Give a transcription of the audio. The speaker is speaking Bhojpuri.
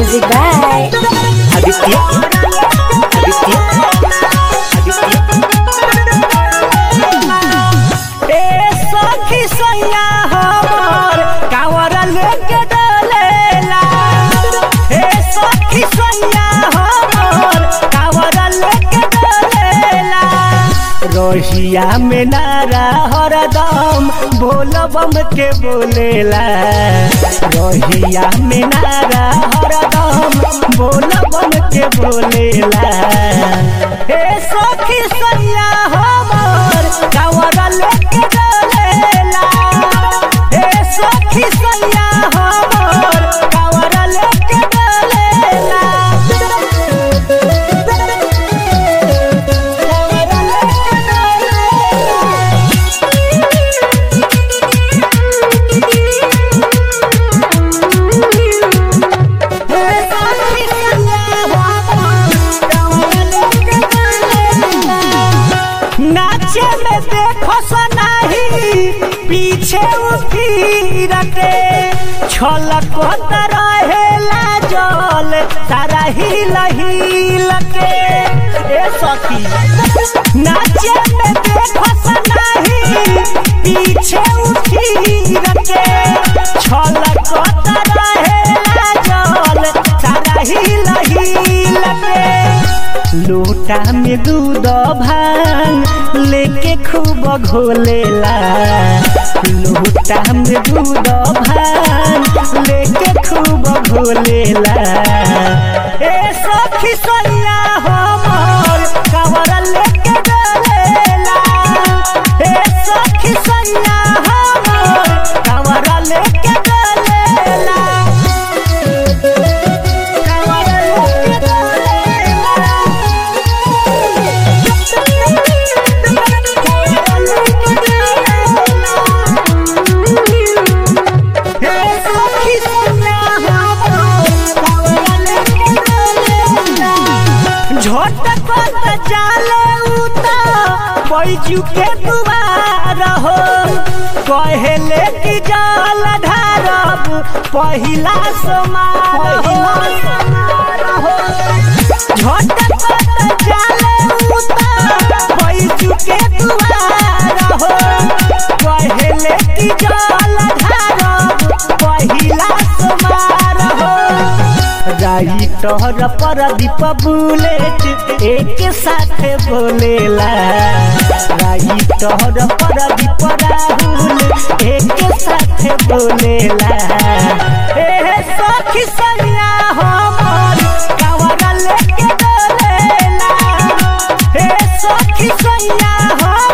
Music by Aditya Aditya Aditya ए सखी सैया हमर कावर लेके डलेला ए सखी सैया हमर कावर लेके डलेला रोहिया में नारा हरदम बोल बम के बोलेला रोहिया में नारा हरदम बोल बम के बोलेला ए सखी सैया हमर कावर लेके डलेला ए सखी सैया हमर कावर लेके डलेला नाचे में देखो सनाही पीछे उठीर के छलक रहेला जल सारा हिल हिल के ए सखी नाचे में देखो सनाही पीछे उठीर के छलक रहेला जल सारा हिल हिल के लोटा में दूध भांग लेके खूब घोलेला लोटा में दूध भांग लेके खूब घोलेला ए सखी सैया हमर कवर लेके डलेला ए सखी सैया हमर कवर लेके डलेला कवर लेके डलेला झटपट जाले उता बैजू के दुआर हो कहले कि जल ढारब पहिला समार हो झटपट जाले उता बैजू के दुआर हो कहले कि जल ढारब पहिला समार हो राही तोहर पर दीप बुलेट एक साथ बोलेला राही तोहर पर दीप राहुल एक साथ बोलेला ए सखी सैया हमर कावर लेके डलेला ए सखी सैया हमर